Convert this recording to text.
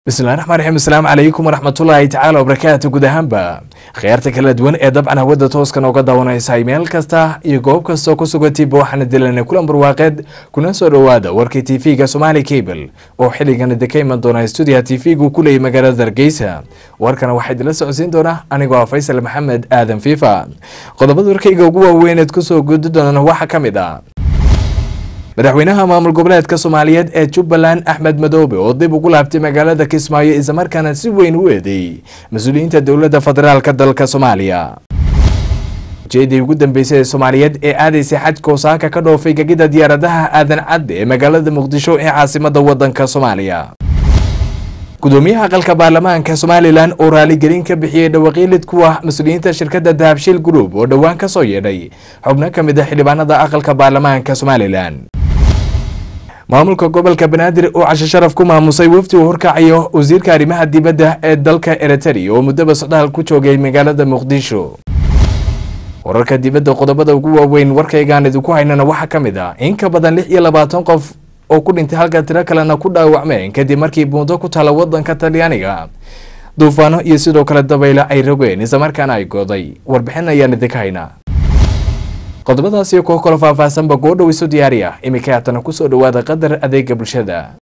bismillahi raxmaan raxiim asalaamu calaykum waraxmatullaahi tacaala wabarakaatu guud ahaanba khiyaarta kala duwan ee dabcan hawada tooskan ooga daawanaysay meel kasta iyo goob kastoo ku sugantiiba waxaana dilanay kulan barwaaqeed kuna soo dhowaada warkii tv-ga somaali cable oo xilligan idinka iman doona stuudiyaha tv-gu ku leeyay magaalada hargeysa warkana waxaa idinla socodsiin doona anigoo ah faysal maxamed aadan fiifa qodobada warkayga ugu waaweyneed kusoo gudi doonana waxaa ka mid ah madaxweynaha maamul goboleedka soomaaliyeed ee jubbaland axmed madoobe oo dib ugu laabtay magaalada kismaayo islamarkaana si weyn u eedeeyey mas-uuliyiinta dowladda federaalka dalka soomaaliya ujeedii ugu dambeysay ee soomaaliyeed ee aadaysay xajka osaaka ka dhoofay gegida diyaaradaha aadan cadde ee magaalada muqdisho ee caasimada wadanka soomaaliya gudoomiyaha aqalka baarlamaanka somalilan oo raaligelin ka bixiyey dhawaqiilid ku ah mas-uuliyiinta shirkadda dahabshiil group oo dhowaan ka soo yeedhay xubno ka mid a xildhibaanada aqalka baarlamaanka somalilan maamulka gobolka banaadir oo casho sharaf ku maamusay wafdi uu horkacayo wasiirka arrimaha dibadda ee dalka eritrea oo muddaba socdaal ku joogay magaalada muqdisho wararka dibadda qodobada ugu waaweyn warkaygaan idinku haynana waxaa ka mid ah in ka badan lix iyo labaatan qof oo ku dhintay halka tiro kalena ku dhaawacmeen kadib markii buundo ku taala wadanka talyaaniga duufaano iyo sidoo kale dabaylo ay rogeen islamarkaana ay gooday warbixin ayaan idinka haynaa qodobadaas iyo kuwo kaloo faahfaahsanba goodhow isu diyaariya iminka haatana kusoo dhowaada qadar adeega bulshada